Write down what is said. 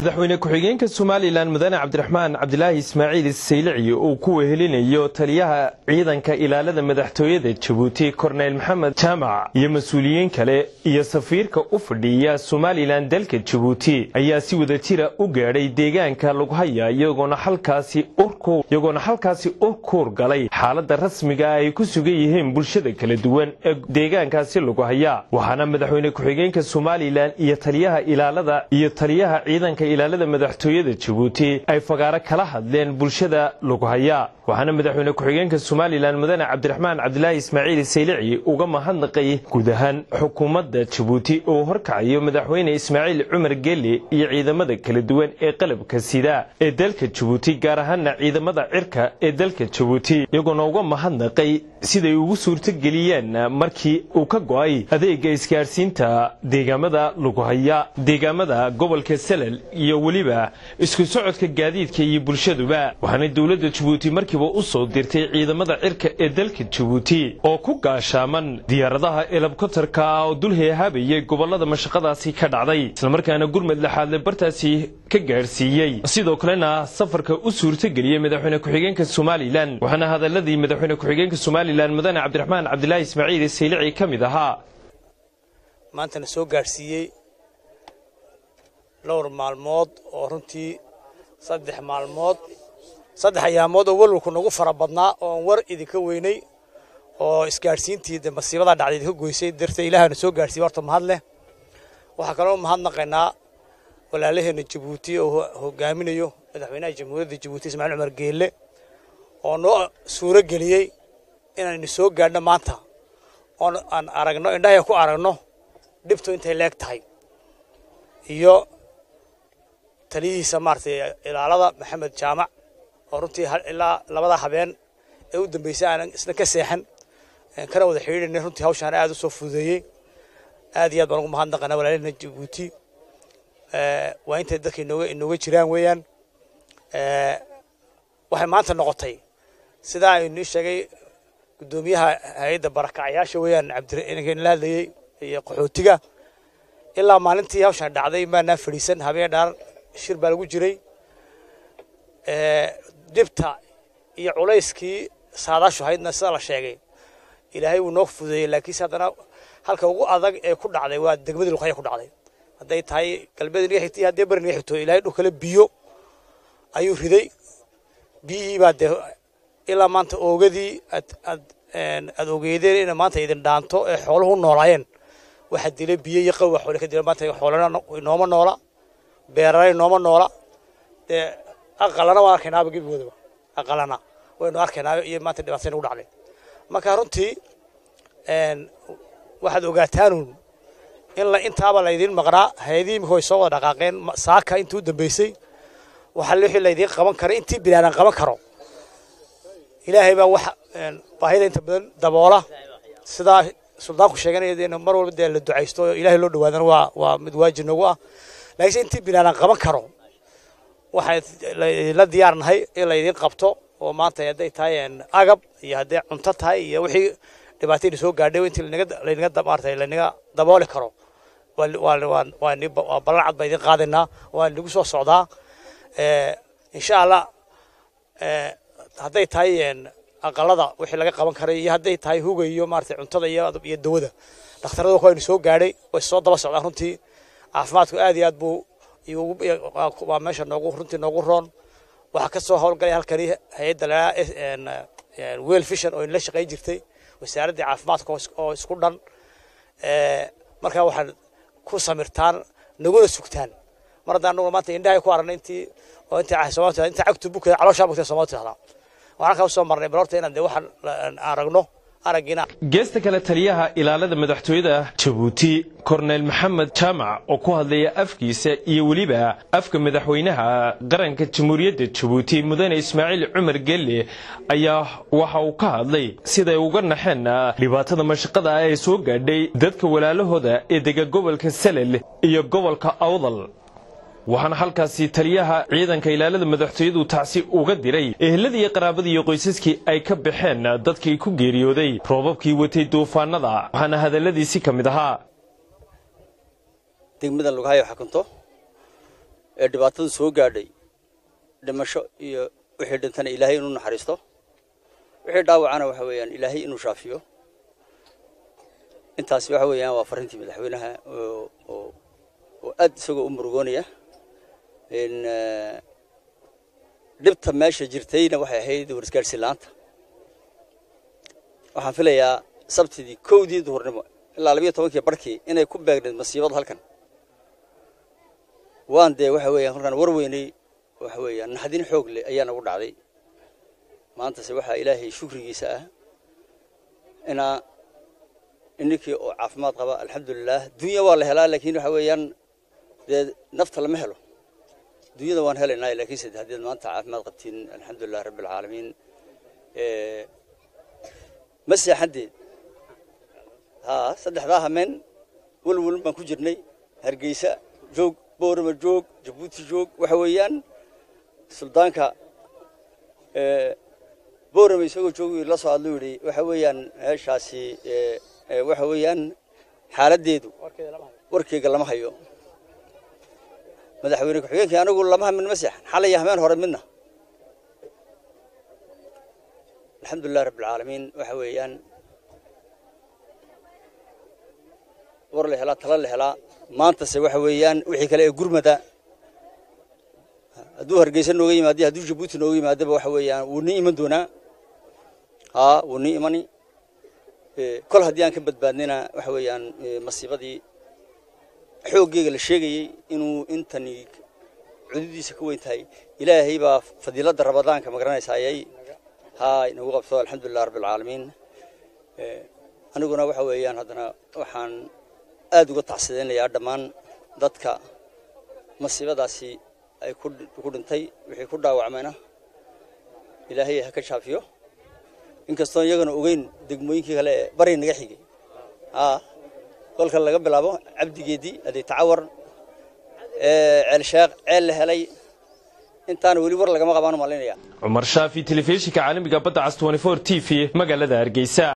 madaxweyne ku-xigeenka somalilan mudane cabdiraxmaan cabdilaahi ismaaciil saylici uu ku wehelinayo taliyaha ciidanka ilaalada madaxtooyada jabuuti korneyl maxamed jaamac iyo mas-uuliyiin kale iyo safiirka u fadhiya somalilan dalka jabuuti ayaa si wada jira u gaadhay deegaanka lughaya iyagoona halkaasi u kuur galay xaalada rasmiga ay ku sugan yihiin bulshada kala duwan ee deegaankaasi lughaya waxaana madaxweyne ku-xigeenka somalilan iyo taliyaha ilaalada iyo taliyaha ciidanka ilaalada madaxtooyada jabuuti ay fagaaro kala hadleen bulshada lughaya waxaana madaxweyne ku-xigeenka somalilan mudane cabdiraxmaan cabdilaahi ismaaciil saylici uga mahadnaqay guud ahaan xukuumadda jabuuti oo horkacayo madaxweyne ismaaciil cumar geli iyo ciidamada kala duwan ee qalabka sida ee dalka jabuuti gaar ahaana ciidamada cirka ee dalka jabuuti iyagoona uga mahadnaqay siday ugu suurtogeliyeen markii uu ka go'ay adeega isgaadhsiinta deegaamada lughaya deegaamada gobolka salal iyo weliba isku socodka gaadiidka iyo bulshaduba waxaana dowladda jabuuti markiiba u soo dirtay ciidamada cirka ee dalka jabuuti oo ku gaashaaman diyaaradaha elabkotarka ah oo dul heehaabayay gobollada mashaqadaasi ka dhacday islamarkaana gurmad laxaadle bartaasi ka gaadhsiiyey sidoo kalena safarka u suurtogeliyey madaxweyne ku-xigeenka somalilan waxaana hadaladii madaxweyne ku-xigeenka somalilan mudane cabdiraxmaan cabdilaahi ismaaciil saylici ka mid ahaa maantana soo gaadhsiiyey dhowr maalmood oo runtii saddex maalmood saddex ayaamood oo walwalku nagu fara badnaa oon war idinka weynay oo isgaadhsiintii de masiibadaa dhacday idinka goysay darteed ilaahana soo gaadhsiiya horta mahad leh waxaa kaloo mahadnaqaynaa walaalaheenna jabuuti oo hogaaminayo madaxweynaha jamhuuriyadda jabuuti ismaaciil cumar geelle oo noo suuro geliyey inaynu soo gaadhno maanta oon aan aragno indhahay ku aragno dhibtu intay leeg tahay iyo taliyihiisa maaragtay ilaalada maxamed jaamac oo runtii ilaa labada habeen ee u dambeysay aanan isna ka seexan kana wada xidhiidhanay runtii hawshaan aad u soo fududeeyey aad iyo aad baan ugu mahadnaqanaa walaalihina jabuuti waa intay dadka inooga inooga jiraan weeyaan waxay maanta noqotay sidaa aynu ii sheegay guddoomiyaha hay-adda barakacayaasha weeyaan cabdinla hadlayey iyo qaxootiga ilaa maalintii hawshaan dhacday maanaa fadhiisan habeen dhaar shir baa lagu jiray dhibta iyo culayskii saadaashu haydna sida la sheegay ilaahay wuu noo fududeeyey laakiinse haddana halka ugu adag ee ku dhacday waa degmadii luqaya ku dhacday hadday tahay galbeed inaga xigtay haddii bari naga xigto ilaahay dhulkale biyo ayuu riday biyihii baa dee ilaa maanta oogadii aad aad aad ogeydeen inay maanta idin dhaanto ee xooluhu noolaayeen waxaa dilay biyo iyo qawa xoole ka dila maanta xoolana inooma noola beerana inooma noola dee aqalana waan arkaynaaba gebigoodaba aqalana waynu arkaynaa iyo maanta dhibaatay nagu dhacday marka runtii waxaad ogaataanuun in la intaaba laydiin maqnaa hay-adihii imika way soo wada dhaqaaqeen saaka intii u dambeysay waxaa wixii laydiin qaban kara intii binaadan qaban karo ilaahay baa wax baahida inta badan daboola sidaa suldaanku sheeganaya mar walba dee la ducaysto oo ilaahay loo dhawaadana waa waa mid waajib nagu ah laakiinse intii binaadan qaban karo waxaan la diyaarnahay in laydiin qabto oo maanta hadday tahay agab iyo hadday cunto tahay iyo wixii dhibaatayna soo gaadhay intii laynaga maarata laynaga dabooli karo waa ballan cad baa idin qaadaynaa waa nagu soo socdaa insha allah hadday tahay aqalada wixii laga qaban karay iyo hadday tahay huga iyo maarata cuntada iyo dawada dhakhtarada waynu soo gaadhay way soo daba socdaan runtii caafimaadku aad iyo aad buu waa meesha noogu runtii noogu roon waxaa ka soo howlgalay halkani hay-adda la wel fishan oo inla shaqayn jirtay wasaaraddii caafimaadka oo isku dhan markaa waxaad ku samirtaan naguna sugtaan mar haddaan anagu maanta indhahay ku aragnay intii oo intii soomaalida intii cagtu bukada calooshaa bugtay soomaalida tidhahdaa waxaan kaa soo marnay bal horta inaan dee waxaan aragno geesta kale taliyaha ilaalada madaxtooyada jabuuti korneyl maxamed jaamac oo ku hadlaya afkiisa iyo weliba afka madaxweynaha qaranka jamhuuriyadda jabuuti mudane ismaaciil cumar gelle ayaa waxa uu ka hadlay siday uga naxeen dhibaatada mashaqada ah ee soo gaadhay dadka walaalahooda ee dega gobolka salel iyo gobolka awdal waxaana halkaasi taliyaha ciidanka ilaalada madaxtooyadu tacsi uga diray eheladii iyo qaraabadii iyo qoysaskii ay ka baxeen dadkii ku geeriyooday roobabkii watay duufaanada waxaana hadalladiisi ka mid ahaa degmada lughayo xukunto ee dhibaatadu soo gaadhay dhimasho iyo wixii dhintana ilaahay inuu naxariisto wixii dhaawacana waxa weeyaan ilaahay inuu shaafiyo intaasi waxa weeyaan waa farrintii madaxweynaha oo oo oo aad isagoo u murugoonaya dhibta meesha jirtayna waxay ahayd warisgaadhsiin la'aanta waxaan filayaa sabtidii kowdii duhurnimo ilaa labiyo tobankii barhkii inay ku beegnayd masiibada halkan waan dee waxa weeyaan markaan war weynay waxa weeyaan naxdin xoog leh ayaa nagu dhacday maantase waxaa ilaahay shukrigiisa ah inaa ininkii oo caafimaad qaba alxamdulilah dunya waa la helaa laakiin waxa weeyaan dee nafta lama helo dunyada waan helaynaa laakiinse haddeed maanta caafimaad qabtiin alxamdulilah rabbi alcaalamiin ma seexandeed haa saddexdaa hameen welwel baan ku jirnay hargeysa joog boorama joog jabuuti joog waxa weeyaan suldaanka boorama isagoo joogi la soo hadlu yidhi waxa weeyaan meeshaasi waxa weeyaan xaaladdeedu warkeyga lama hayo madaxweyne ku-xigeenkii anigu lama hamin ma seexan xalaya hameen hore midna alxamdulilah rabbi alcaalamiin waxa weeyaan war la helaa tala la helaa maantase waxa weeyaan wixii kale ee gurmada hadduu hargeysa nooga yimaado hadduu jabuuti nooga yimaadaba waxa weeyaan wuu nii iman doonaa haa wuu nii imani kol haddii aan ka badbaadnayna waxa weeyaan masiibadii xooggeyga la sheegayey inuu intani cududiisa ka weyn tahay ilaahay baa fadiiladda ramadaanka ma garanaysaayay haa inagu qabto alxamdulilah rabbi alcaalamiin aniguna waxa weeyaan haddana waxaan aada uga tacsidaynayaa dhammaan dadka masiibadaasi ay ku dhintay wixii ku dhaawacmayna ilaahay ha ka shaafiyo inkastoon iyagana ogeyn degmooyinkii kale ee bari naga xigay haa kolka laga bilaabo cabdigeedii aday tacawar ceelsheekh ceel la helay intaana weli war lagama qabaan malinaya cumar shaafi telefishinka caalamiga badda cas t v magaalada hargeysa